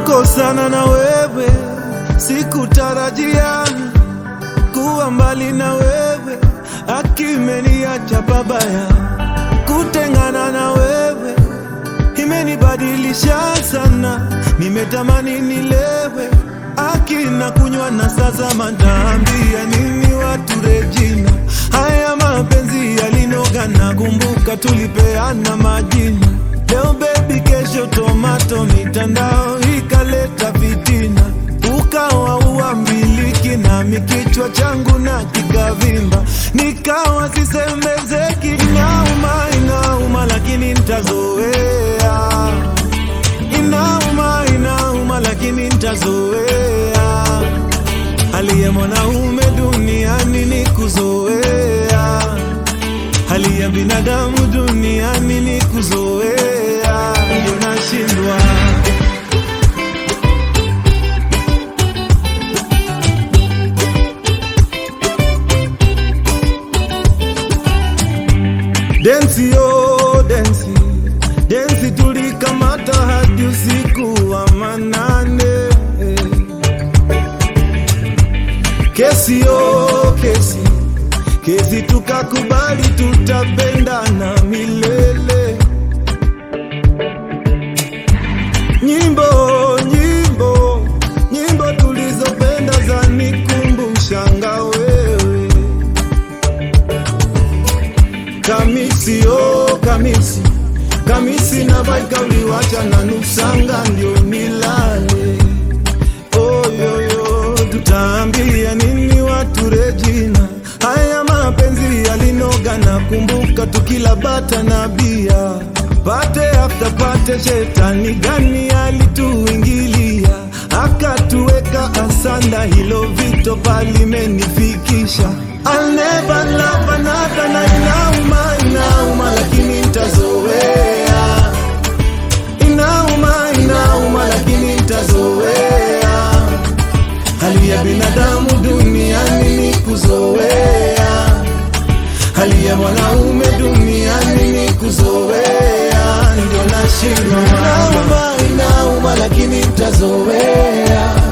kukosana na wewe, sikutarajia kuwa mbali na wewe, akimeniacha babaya. Kutengana na wewe imenibadilisha sana, nimetamani nilewe akina kunywa na sasa mataambia nini watu Regina, haya mapenzi yalinoga, nakumbuka tulipeana majina, leo baby, kesho tomato, mitandao ikaleta fitina, ukawa uambiliki nami kichwa changu na kikavimba, nikawa sisemezeki, inauma inauma, lakini ntazoea inauma inauma, lakini ntazoea. Hali ya mwanaume duniani ni kuzoea, hali ya binadamu duniani ni kuzoea, ndio nashindwa densi yo densi densi, tulikamata hadi usiku wa manane. Kesi yo kesi kesi, tukakubali tutapendana milele. Nyimbo nyimbo nyimbo tulizopenda zanikumbushanga wewe Kamisi oh kamisi kamisi na baika uliwacha na nusanga ndio nilale. Oyoyo, tutaambia nini watu Regina? Haya mapenzi yalinoga, na kumbuka tukila bata na bia, pate after pate, shetani gani alituingilia akatuweka asanda, hilo vito palimenifikisha. I'll never love another, na inauma inauma, lakini ntazoea. Inauma inauma, lakini ntazoea. Hali ya binadamu duniani ni kuzoea, hali ya mwanaume duniani ni kuzoea, ndio nashindwa. Inauma inauma, lakini ntazoea